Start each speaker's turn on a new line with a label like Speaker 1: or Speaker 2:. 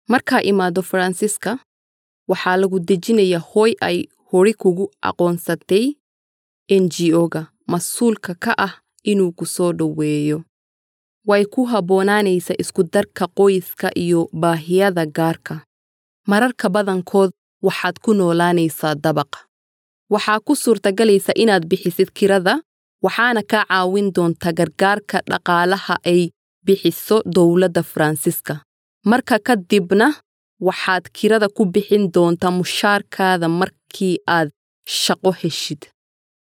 Speaker 1: markaa imaado faransiiska waxaa lagu dejinayaa hooy ay hori kugu aqoonsatay n g o-ga mas-uulka ka ah inuu ku soo dhoweeyo way ku habboonaanaysa isku-darka qoyska iyo baahiyada gaarka mararka badankood waxaad ku noolaanaysaa dabaq waxaa ku suurtagalaysa inaad bixisid kirada waxaana kaa caawin doonta gargaarka dhaqaalaha ay bixiso dowladda faransiiska marka ka dibna waxaad kirada ku bixin doontaa mushaarkaada markii aad shaqo heshid